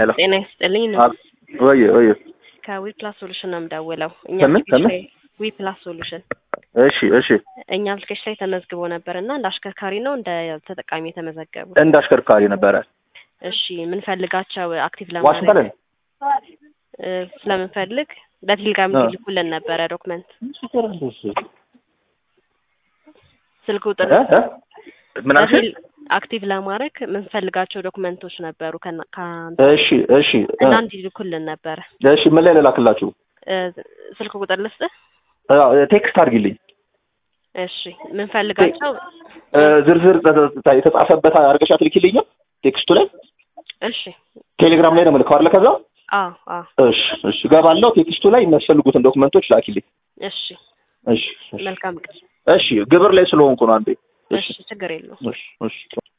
ሄሎ ጤና ይስጥልኝ ነው አብ- ወይ ወይ ከዊ ፕላስ ሶሉሽን ነው የምደውለው። እኛ ከምን? አፕሊኬሽን ከምን? ላይ ዊ ፕላስ ሶሉሽን እሺ እሺ እኛ አፕሊኬሽን ላይ ተመዝግቦ ነበር እና እንደ አሽከርካሪ ነው እንደ ተጠቃሚ የተመዘገቡ። እንደ አሽከርካሪ ነበረ እሺ የምንፈልጋቸው አክቲቭ ዋሽ ለማድረግ በለን እ፣ ስለምንፈልግ በቴሌግራም አ። ይልኩልን ነበረ ዶክመንት ስልክ ቁጥር እ? እ? ምን አልሽ? በቴል- አክቲቭ ለማድረግ የምንፈልጋቸው ዶክመንቶች ነበሩ ከና- ከአንተ እሺ እሺ እ፣ እና እንዲልኩልን ነበረ። እሺ ምን ላይ ልላክላችሁ? እ፣ ስልክ ቁጥር ልስጥህ? እ፣ ቴክስት አድርጊልኝ እሺ የምንፈልጋቸው እ፣ ዝርዝር ተ- የተጻፈበት አድርገሻ ትልኪልኛል ቴክስቱ ላይ እሺ ቴሌግራም ላይ ነው የምልከው አይደለ? ከዛ አዎ አዎ እሺ እሺ ገባለሁ። ቴክስቱ ላይ የሚያስፈልጉትን ዶክመንቶች ላኪልኝ። እሺ እሺ እሺ መልካም ቀን። እሺ ግብር ላይ ስለሆንኩ ነው አንዴ። እሺ ችግር የለውም። እሺ እሺ